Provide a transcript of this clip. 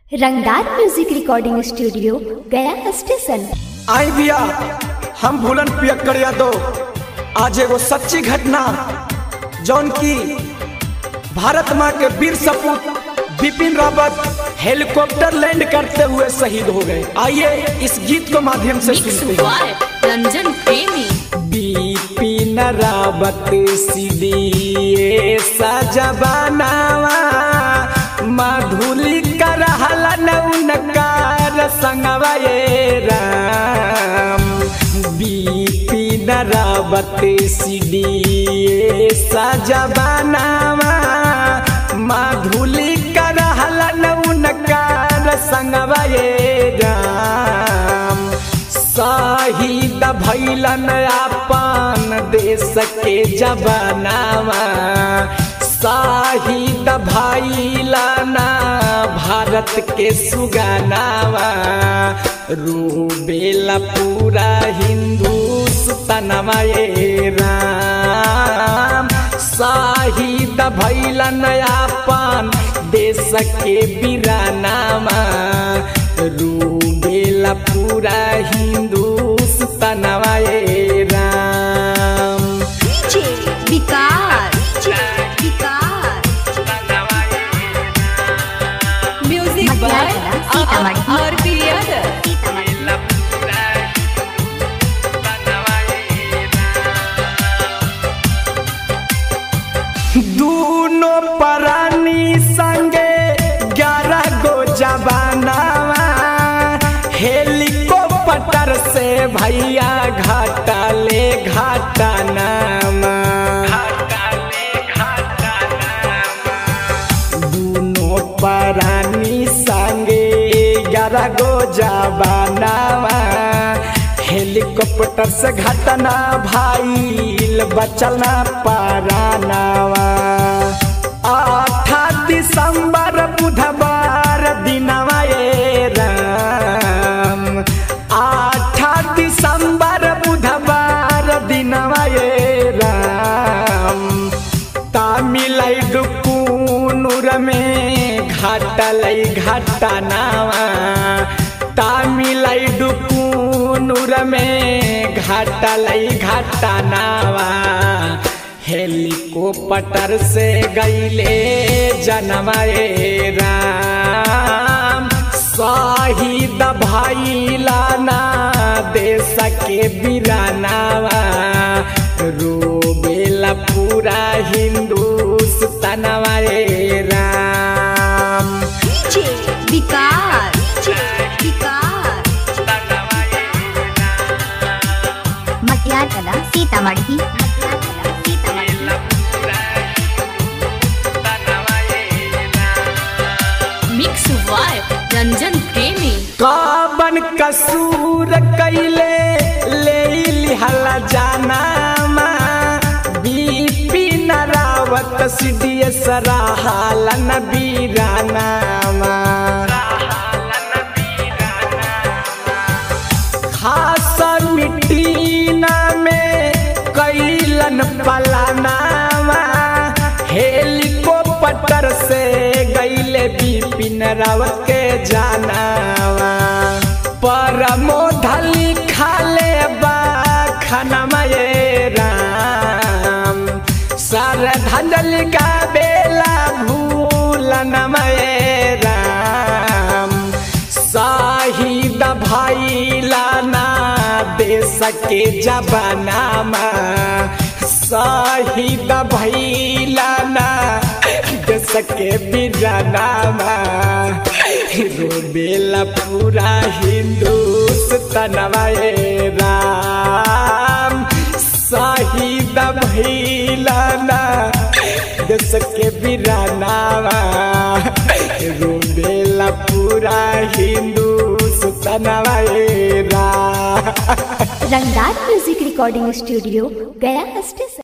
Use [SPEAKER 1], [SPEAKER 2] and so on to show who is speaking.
[SPEAKER 1] रंगदार music recording studio Gaya station
[SPEAKER 2] आई बिया हम भूलन पियक्कर यादव आज एगो सच्ची घटना जौन की भारत माँ के वीर सपूत बिपिन रावत हेलीकॉप्टर लैंड करते हुए शहीद हो गए आइए इस गीत को माध्यम से
[SPEAKER 3] मिक्स
[SPEAKER 2] सुनते हैं
[SPEAKER 3] हुआ रंजन प्रेमी
[SPEAKER 2] बिपिन रावत सीढ़ी सजबानावा मधुली कर उनकार संगवा ये राम बिपिन रावत सीढ़ी सजबानावा मधुली कर उनकार संगवा ये राम शहीद भैलन अपन देश के जवानावा शहीद भैलन भारत के सुगानावा रूबेला पूरा हिंदुस्तानवा ये राम शहीद भैलन अपन देश के बिरानामा रूबेला पूरा हिंदुस्तानवा ये राम
[SPEAKER 3] विकार म्यूजिक बाय आरपी यादव
[SPEAKER 2] दूनो प्राणी संगे ग्यारह गो जवानावा हेलीकॉप्टर से भैया घाटा ले घाटा नामा दूनो प्राणी संगे ग्यारह गो जवानावा हेलीकॉप्टर से घटना भाईल बचल ना पारानावा आठा दिसंबर बुधवार दिनवा ये राम आठा दिसंबर बुधवार दिनवा ये राम तामिलनाडु कूनूर में घाटलै घाटनावा तामिलनाडु कूनूर में घाटलै घाटनावा हेलीकॉप्टर से गईले जनवाए राम शहीद भैलाना देश के बिरानावा रोबेला पूरा हिंदुस्तानवा रे राम
[SPEAKER 3] विकार
[SPEAKER 1] मटियार कला सीतामढ़ी
[SPEAKER 3] मिक्स हुआ रंजन प्रेमी
[SPEAKER 2] काबन कसूर कैले ले लिहला जानामा बिपिन रावत सिडिय सराहालन बीरानामा खास मिटीना में कैलन पलानामा हेलीकॉप्टर से गईले बिपिन रावत के जानावा परमोधली खाले बा खनमा ये राम सरधंजल का बेला भूलनमा ये राम शहीद भैलाना देश के जबानामा शहीद भैलाना देश के बिरानामा रोबेला पूरा हिंदुस्तानवा ये राम शहीद भैलाना देश के बिरानावा रोबेला पूरा हिंदुस्तानवा ये Ram
[SPEAKER 1] Rangdar music recording studio Gaya station